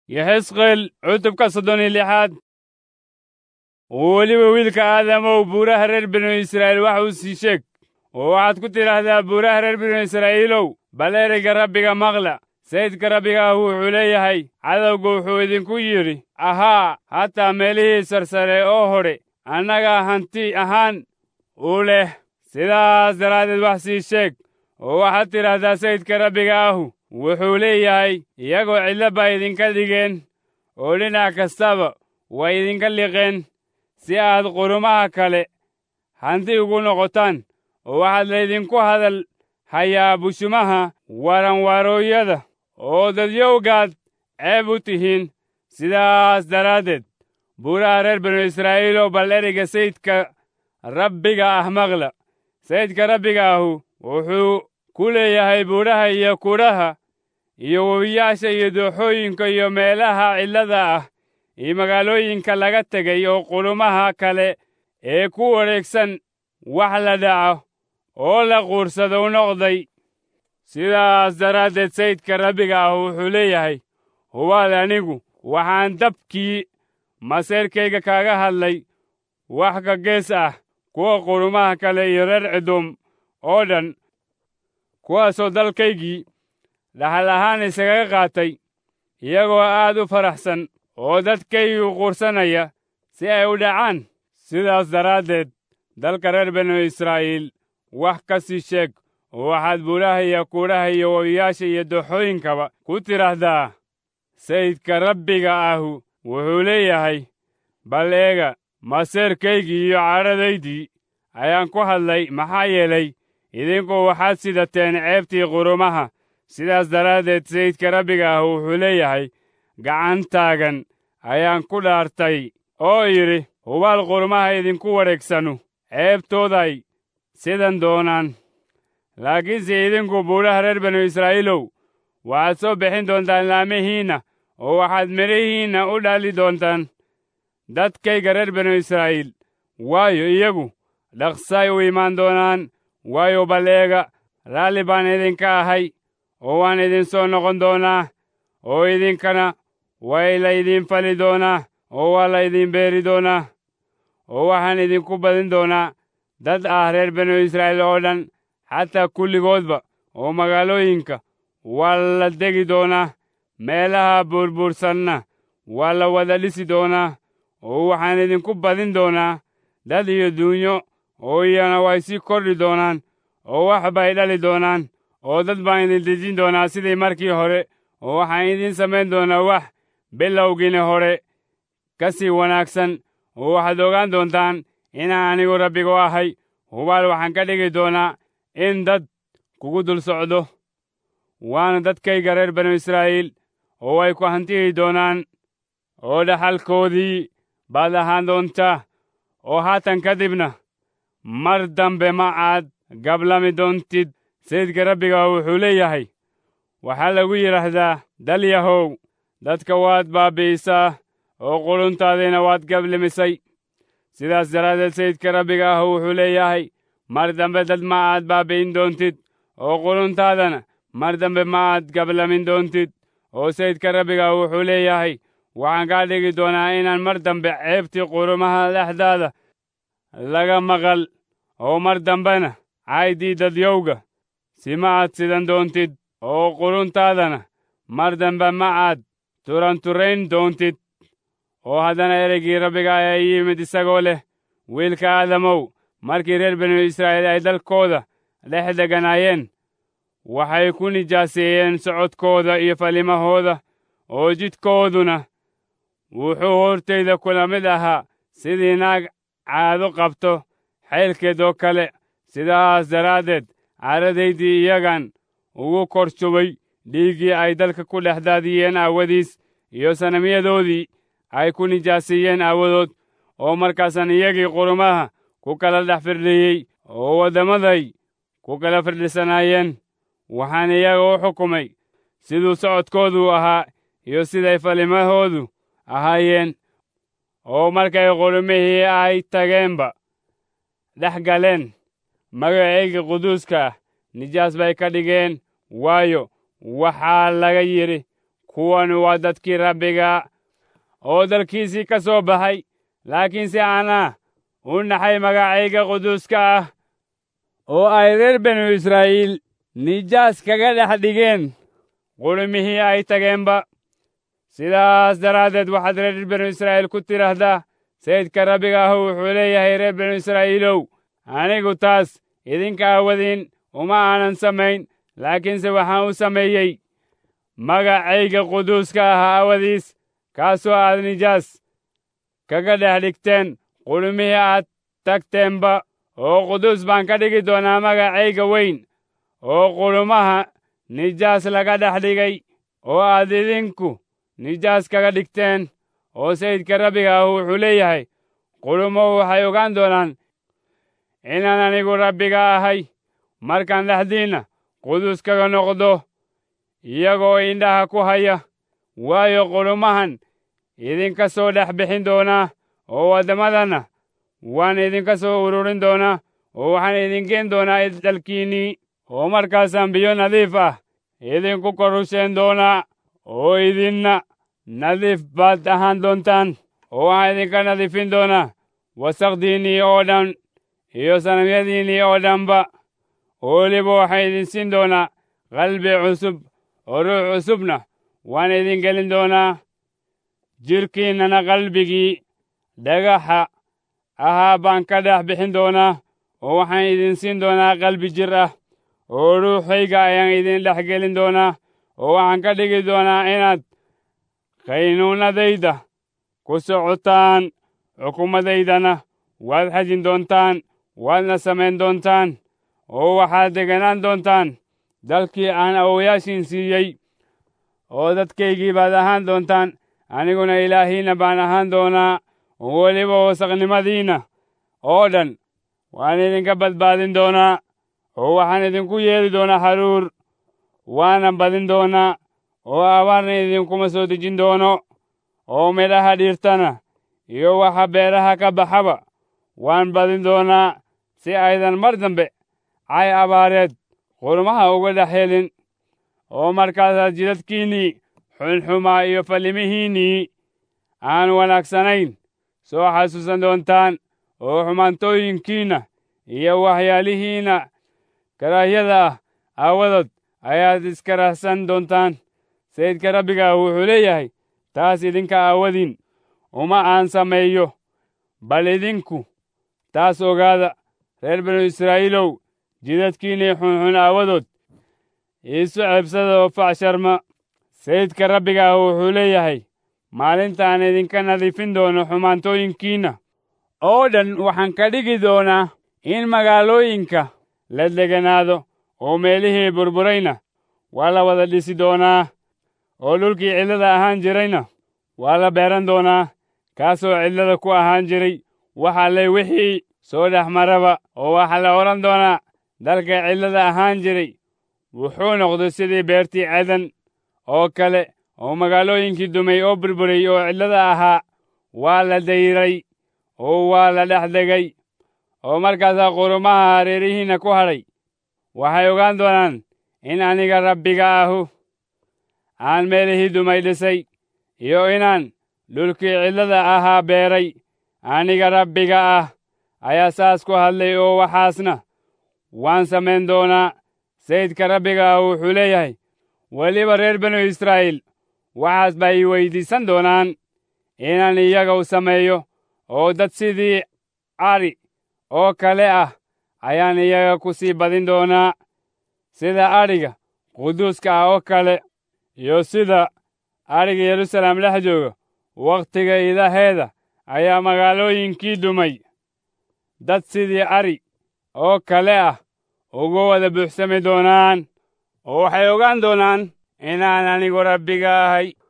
yaxisqeel cutubka soddon iyo lixaad weliba wiilka aadamow buuraha reer binu israa'iil wax uu sii sheeg oo waxaad ku tidhaahdaa buuraha reer binu israa'iilow bal ereyga rabbiga maqla sayidka rabbiga ah wuxuu leeyahay cadowgu wuxuu idinku yidhi ahaa hataa meelihii sarsare oo hodhe annaga hanti ahaan u leh sidaas daraaddeed wax sii sheeg oo waxaad tidhaahdaa sayidka rabbiga ahu wuxuu leeyahay iyagoo cidlo baa idinka dhigeen oo dhinac kastaba way idinka liqeen si aad qurumaha kale hanti ugu noqotaan oo waxaad laydinku hadal hayaa bushumaha waranwarooyada oo dadyowgaad ceeb u tihiin sidaas daraaddeed buuraha reer binu israa'iilow bal ereyga sayidka rabbiga ah maqla sayidka rabbiga ahu wuxuu ku leeyahay buuraha iyo kudhaha iyo webiyaasha iyo dooxooyinka iyo meelaha cidlada ah iyo magaalooyinka laga tegay oo qulumaha kale ee ku wareegsan wax la dhaco oo la quursado u noqday sidaas daraaddeed sayidka rabbiga ah wuxuu leeyahay hubaad anigu waxaan dabkii maseerkayga kaaga hadlay wax ka gees ah kuwa qurumaha kale iyo reer cidum oo dhan kuwaasoo dalkaygii dhaxal ahaan isagaga qaatay iyagoo aad u faraxsan oo dadkaygu quursanaya si ay u dhacaan sidaas daraaddeed dalka reer binu israa'iil wax ka sii sheeg oo waxaad buuraha iyo kuudhaha iyo webiyaasha iyo dooxooyinkaba ku tidhaahdaa sayidka rabbiga ahu wuxuu leeyahay bal eega maseerkaygii iyo cadhadaydii ayaan ku hadlay maxaa yeelay idinku waxaad sidateen ceebtii qurumaha sidaas daraaddeed sayidka rabbiga ah wuxuu leeyahay gacantaagan ayaan ku dhaartay oo yidhi hubaal qurumaha idinku wareegsanu ceebtooday sidan doonaan laakiinse idinku buuraha reer binu israa'iilow waxaad soo bixin doontaan laamihiinna oo waxaad midhihiinna u dhali doontaan dadkayga reer binu israa'iil waayo iyagu dhaqsay u imaan doonaan waayo bal eega raalli baan idinka ahay oo waan idin soo noqon doonaa oo idinkana way laydin fali doonaa oo waa laydin beeri doonaa oo waxaan idinku badin doonaa dad ah reer binu israa'iil oo dhan xataa kulligoodba oo magaalooyinka waa la degi doonaa meelaha buurbuursanna waa la wada dhisi doonaa oo waxaan idinku badin doonaa dad iyo duunyo oo iyana way sii kordhi doonaan oo wax bay dhali doonaan oo dad baan idin dejin doonaa sidii markii hore oo waxaan idin samayn doonaa wax bilowgiina hore ka sii wanaagsan oo waxaad ogaan doontaan inaan anigu rabbigu ahay hubaal waxaan ka dhigi doonaa in dad kugu dul socdo waana dadkayga reer banu israa'iil oo way ku hantiyi doonaan oo dhaxalkoodii baad ahaan doontaa oo haatan ka dibna mar dambe ma aad gablami doontid sayidka rabbiga wuxuu leeyahay waxaa lagu yidhaahdaa dalyahow dadka waad baabbi'isaa oo quluntaadiina waad gablimisay sidaas daraaddeed sayidka rabbiga ah wuxuu leeyahay mar dambe dad ma aad baabbi'in doontid oo quluntaadana mar dambe ma aad gablamin doontid oo sayidka rabbiga wuxuu leeyahay waxaan kaa dhigi doonaa inaan mar dambe ceebtii qurumaha dhexdaada laga maqal oo mar dambena caydii dadyowga si ma aad sidan doontid oo quluntaadana mar dambe ma aad turanturayn doontid oo haddana ereygii rabbiga ayaa ii yimid isagoo leh wiilka aadamow markii reer binu israa'iil ay dalkooda dhex deganaayeen waxay ku nijaaseeyeen socodkooda iyo falimahooda oo jidkooduna wuxuu hortayda kula mid ahaa sidii naag caado qabto xaylkeed oo kale sidaas daraaddeed caadadaydii iyagan ugu kor shubay dhiiggii ay dalka ku dhex daadiyeen aawadiis iyo sanamyadoodii ay ku nijaaseeyeen aawadood oo markaasan iyagii qurumaha ku kala dhex firdhiyey oo waddamaday ku kala firdhisanaayeen waxaan iyaga u xukumay siduu socodkoodu ahaa iyo siday falimahoodu ahaayeen oo markay qurumihii ay tageenba dhex galeen magacayga quduuska ah nijaas bay ka dhigeen waayo waxaa laga yidhi kuwan waa dadkii rabbiga oo dalkiisii ka soo baxay laakiinse anaa u naxay magacayga quduuska ah oo ay reer binu israa'iil nijaas kaga dhex dhigeen qulumihii ay tageenba sidaas daraaddeed waxaad reer binu israa'iil ku tidhaahdaa sayidka rabbiga ahu wuxuu leeyahay reer binu israa'iilow anigu taas idinka aawadiin uma aanan samayn laakiinse waxaan u sameeyey magacayga quduuska ah aawadiis kaasoo aad nijaas kaga dhex dhigteen qulumihii aad tagteenba oo quduus baan ka dhigi doonaa magacayga weyn oo qulumaha nijaas laga dhex dhigay oo aad idinku nijaas kaga dhigteen oo sayidka rabbiga ah wuxuu leeyahay qulumo waxay ogaan doonaan inaan anigu rabbiga ahay markaan dhexdiinna quduus kaga noqdo iyagoo indhaha ku haya waayo qulumahan idinka soo dhex bixin doonaa oo waddamadana waan idinka soo ururin doonaa oo waxaan idingeen doonaa dalkiinnii oo markaasaan biyo nadiif ah idinku korusheen doonaa oo idinna nadiif baad ahaan doontaan oo waxaan idinka nadiifin doonaa wasaqdiinnii oo dhan iyo sanamyadiinnii oo dhanba oo weliba waxaan idin siin doonaa qalbi cusub oo ruux cusubna waan idin gelin doonaa jidhkiinnana qalbigii dhagaxa ahaa baan ka dhex bixin doonaa oo waxaan idin siin doonaa qalbi jir ah oo ruuxayga ayaan idin dhex gelin doonaa oo waxaan ka dhigi doonaa inaad qaynuunadayda ku socotaan xukuumadaydana waad xajin doontaan waadna samayn doontaan oo waxaad deganaan doontaan dalkii aan awowayaashiin siiyey oo dadkaygii baad ahaan doontaan aniguna ilaahiinna baan ahaan doonaa oo weliba wasaqnimadiinna oo dhan waan idinka badbaadin doonaa oo waxaan idinku yeeli doonaa haruur waana badin doonaa oo abaarna idinkuma soo dejin doono oo midhaha dhiirtana iyo waxa beeraha ka baxaba waan badin doonaa si aydan mar dambe cay abaareed qurmaha uga dhex helin oo markaasaad jidadkiinnii xunxumaa iyo fallimihiinnii aan wanaagsanayn soo xasuusan doontaan oo xumaantooyinkiinna iyo waxyaalihiinna karaahyada ah aawadood ayaad iska rahsan doontaan sayidka rabbiga wuxuu leeyahay taas idinka aawadiin uma aan sameeyo bal idinku taas ogaada reer binu israa'iilow jidadkiinnii xunxun aawadood iisu ceebsada oo facsharma sayidka rabbiga ah wuxuu leeyahay maalintaan idinka nadiifin doono xumaantooyinkiinna oo dhan waxaan ka dhigi doonaa in magaalooyinka la deganaado oo meelihii burburayna waa la wada dhisi doonaa oo dhulkii cidlada ahaan jirayna waa la beeran doonaa kaasoo cidlada ku ahaan jiray waxa lay wixii soo dhex maraba oo waxaa la odhan doonaa dalka cidlada ahaan jiray wuxuu noqday sidii beertii cedan oo kale oo magaalooyinkii dumay oo burburay oo cidlada ahaa waa la dayray oo waa la dhex degay oo markaasaa qurumaha hareerihiinna ku hadhay waxay ogaan doonaan in aniga rabbiga ahu aan meelihii dumay dhisay iyo inaan dhulkii cidlada ahaa beeray aniga rabbiga ah ayaa saas ku hadlay oo waxaasna waan samayn doonaa sayidka rabbiga ah wuxuu leeyahay weliba reer binu israa'iil waxaas ba ii weyddiisan doonaan inaan iyaga u sameeyo oo dad sidii ari oo kale ah ayaan iyaga ku sii badin doonaa sida adhiga quduuska ah oo kale iyo sida adhiga yeruusaalem dhex jooga wakhtiga idaheeda ayaa magaalooyinkii dumay dad sidii ari oo kale ah uga wada buuxsami doonaan oo waxay ogaan doonaan inaan anigu rabbiga ahay